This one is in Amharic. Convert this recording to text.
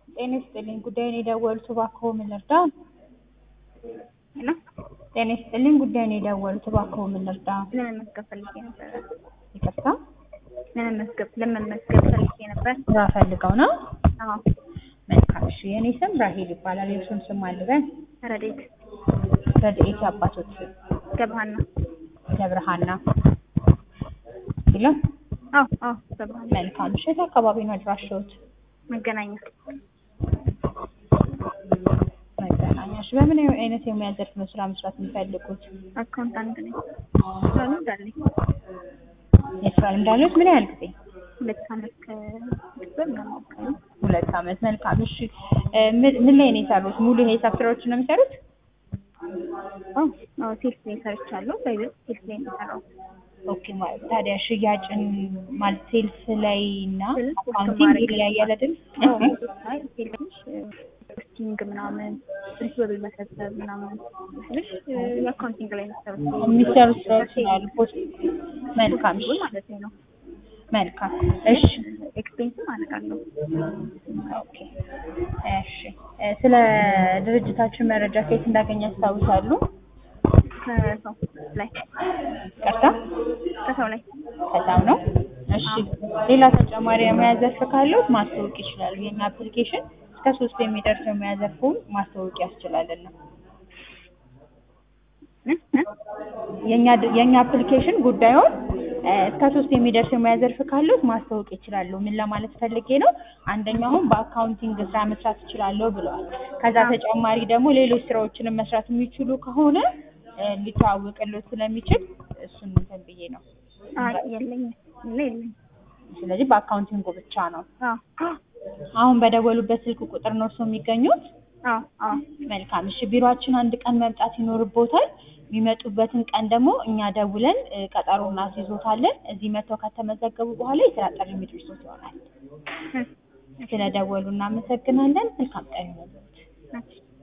ጤና ይስጥልኝ ጉዳዩን የደወሉት እባክዎ ምን ልርዳ? ሄሎ ጤና ይስጥልኝ ጉዳዩን የደወሉት እባክዎ ምን ልርዳ? ለመመዝገብ ፈልጌ ነበር። ይቅርታ ለመመዝገብ ለመመዝገብ ፈልጌ ነበር። ስራ ፈልገው ነው? አዎ መልካም እሺ የኔ ስም ራሄል ይባላል የእርሱን ስም አልበን ረዴት ረድኤት የአባቶች ስም ገብሃና ገብረሃና ይላል አዎ አዎ ገብሃና መልካም እሺ የት አካባቢ ነው አድራሻዎት? መገናኛ መገናኛ እሺ በምን አይነት የሙያ ዘርፍ ነው ስራ መስራት የሚፈልጉት? አካውንታንት ነኝ። ስራ ልምድ አለኝ። የስራ ልምድ አለዎት? ምን ያህል ጊዜ? ሁለት ዓመት ከቤተሰብ ለማወቅ ሁለት ዓመት መልካም እሺ እ ምን ምን ላይ ነው የሰሩት? ሙሉ የሂሳብ ስራዎችን ነው የሚሰሩት? አዎ አዎ ሴልስ ላይ ሰርቻለሁ። በይበልጥ ሴልስ ላይ ነው የሰራሁት። ኦኬ ማለት ታዲያ ሽያጭን ማለት ሴልስ ላይ እና ሴልስ ውስጥ አካውንቲንግ ማድረግ ይለያያል አይደል? አዎ አይ ሴልስ ፖስቲንግ ምናምን ሪሲቨብል መሰብሰብ ምናምን ትንሽ የአካውንቲንግ ላይ ነው የሰሩት። የሚሰሩት ስራዎች አሉ። ፖስት መልካም እሺ ማለት ነው። መልካም እሺ ኤክስፔንስም አደርጋለሁ። ኦኬ እሺ እ ስለ ድርጅታችን መረጃ ከየት እንዳገኘ ያስታውሳሉ? ከሰው ላይ ቀርታ ከሰው ላይ ከዛው ነው። እሺ ሌላ ተጨማሪ የሙያ ዘርፍ ካለዎት ማስተዋወቅ ይችላሉ። የኛ አፕሊኬሽን እስከ ሶስት የሚደርስ የሙያ ዘርፉን ማስተዋወቅ ያስችላልና እ እ የኛ የኛ አፕሊኬሽን ጉዳዩን እ እስከ ሶስት የሚደርስ የሙያ ዘርፍ ካለዎት ማስተዋወቅ ይችላሉ። ምን ለማለት ፈልጌ ነው? አንደኛው አሁን በአካውንቲንግ ስራ መስራት እችላለሁ ብለዋል። ከዛ ተጨማሪ ደግሞ ሌሎች ስራዎችንም መስራት የሚችሉ ከሆነ እ ሊተዋወቅልዎት ስለሚችል እሱን እንትን ብዬ ነው። አይ የለኝም የለ የለኝም። ስለዚህ በአካውንቲንጉ ብቻ ነው። አዎ አሁን በደወሉበት ስልክ ቁጥር ነው እርስዎ የሚገኙት? አዎ አዎ መልካም እሺ ቢሮአችን አንድ ቀን መምጣት ይኖርቦታል። የሚመጡበትን ቀን ደግሞ እኛ ደውለን እ ቀጠሮ እናስይዞታለን። እዚህ መጥተው ከተመዘገቡ በኋላ የስራ ጥሪ የሚደርሶት ይሆናል። እ ስለደወሉ እናመሰግናለን። መልካም ቀን ይሁንልዎት። እሺ